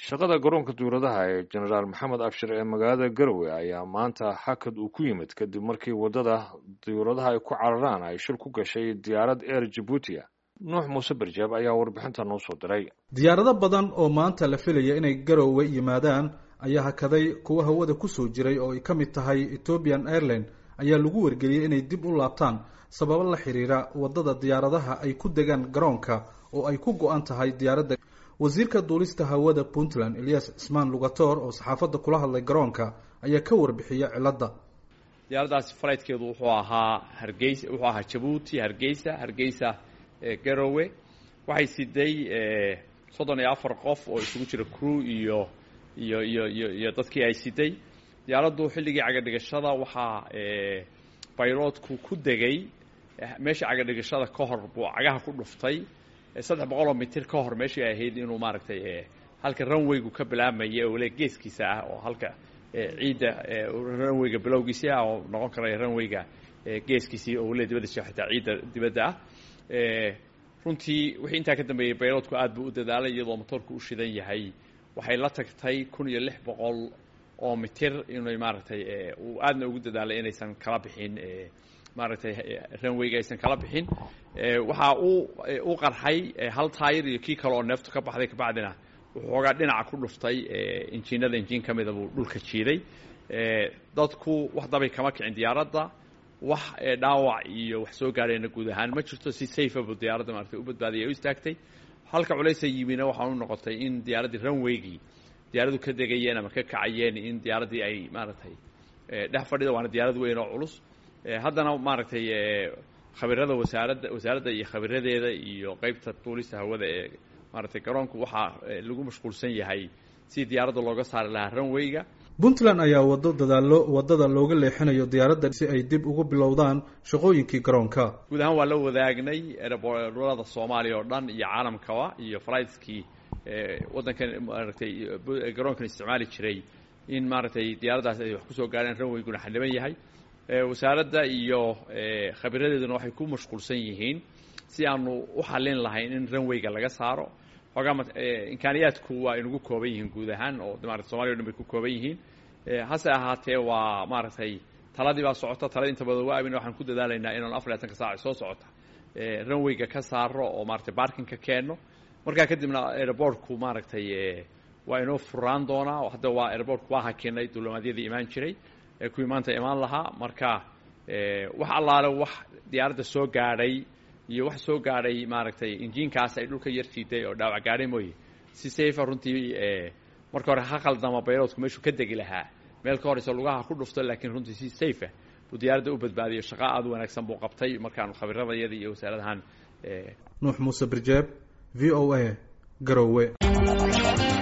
shaqada garoonka duuradaha ee jenaraal maxamed abshir ee magaalada garowe ayaa maanta hakad uu ku yimid kadib markii waddada duuradaha ay ku cararaan ay shil ku gashay diyaarad air jabuutia nuux muuse barjaab ayaa warbixinta noo soo diray diyaarado badan oo maanta la filaya inay garowe yimaadaan ayaa hakaday kuwa hawada kusoo jiray oo ay ka mid tahay ethiopian airline ayaa lagu wargeliyey inay dib u laabtaan sababo la xiriira waddada diyaaradaha ay ku degaan garoonka oo ay ku go-an tahay diyaaradda wasiirka duulista hawada puntland elias cismaan lugator oo saxaafadda kula hadlay garoonka ayaa ka warbixiya cilladda diyaaraddaasi flightkeedu wuxuu ahaa hargeysa wuxuu ahaa jabuuti hargeysa hargeysa garowe waxay siday soddon iyo afar qof oo isugu jira crew iyo iyo iyo iyo iyo dadkii ay siday diyaaraddu xilligii cagadhigashada waxaa bayloodku ku degay meesha cagadhigashada ka hor buu cagaha ku dhuftay saddex boqol oo mitir ka hor meeshii ay ahayd inuu maaragtay halka runwaygu ka bilaabmaya oo le geeskiisa ah oo halka ciidda runwayga bilowgiisii ah oo noqon karaya runwayga geeskiisii oo le dibadda xitaa ciidda dibadda ah runtii wixii intaa ka dambeeyey bayloodku aad buu u dadaalay iyadoo motorku u shidan yahay waxay la tagtay kun iyo lix boqol oo mitir inay maaragtay uu aadna ugu dadaalay inaysan kala bixin maaragtay runwayga aysan kala bixin waxaa uu u qarxay hal taayir iyo kii kale oo neeftu ka baxday kabacdina wuxoogaa dhinaca ku dhuftay injiinada injiin ka mida buu dhulka jiiday dadku wax dabay kama kicin diyaaradda wax dhaawac iyo wax soo gaarayna guud ahaan ma jirto si safe buu diyaaradda maaragtay u badbaadiyay u istaagtay halka culaysa yimina waxaa u noqotay in diyaaraddii runwaygii diyaaradu ka degayeen ama ka kacayeen in diyaaraddii ay maaragtay dhex fadhida waana diyaarad weyn oo culus haddana maaragtay khabirada wasaaradda wasaaradda iyo khabiradeeda iyo qeybta duulista hawada ee maaragtay garoonku waxaa lagu mashquulsan yahay si diyaaradda looga saari lahaa runwayga puntland ayaa wado dadaalo waddada looga leexinayo diyaaradda si ay dib ugu bilowdaan shaqooyinkii garoonka guud ahaan waa la wadaagnay erebolada soomaaliya oo dhan iyo caalamkaba iyo flightskii waddankan maaragtay garoonkan isticmaali jiray in maaragtay diyaaraddaas ay wax kusoo gaareen runwayguna xaniban yahay wasaaradda iyo khabiradeeduna waxay ku mashquulsan yihiin si aanu u xallin lahayn in runwayga laga saaro xoogaa imkaaniyaadku waa inugu kooban yihiin guud ahaan oo maarata somaliya o dhan bay ku kooban yihiin hase ahaatee waa maaragtay taladii baa socota talada inta badan waa amin waxaan ku dadaalaynaa inaan afar labatanka saac soo socota runwayga ka saaro oo maaragtay barking ka keenno markaa kadibna airbortku maaragtay waa inoo furaan doonaa hadda waa airbortku waa hakinay duulimaadyadii imaan jiray kuwii maanta imaan lahaa marka wax allaale wax diyaaradda soo gaadhay iyo wax soo gaadhay maaragtay injiinkaas ay dhulka yar jiiday oo dhaawac gaadhay mooye si safa runtii marka hore ha khaldama bayloodku meeshuu ka degi lahaa meel ka horeysa lugaha ku dhufto laakiin runtii si safa buu diyaaradda u badbaadiyo shaqa aad u wanaagsan buu qabtay markaanu khabiradayada iyo wasaaradahan nuux muuse birjeeb v o a garowe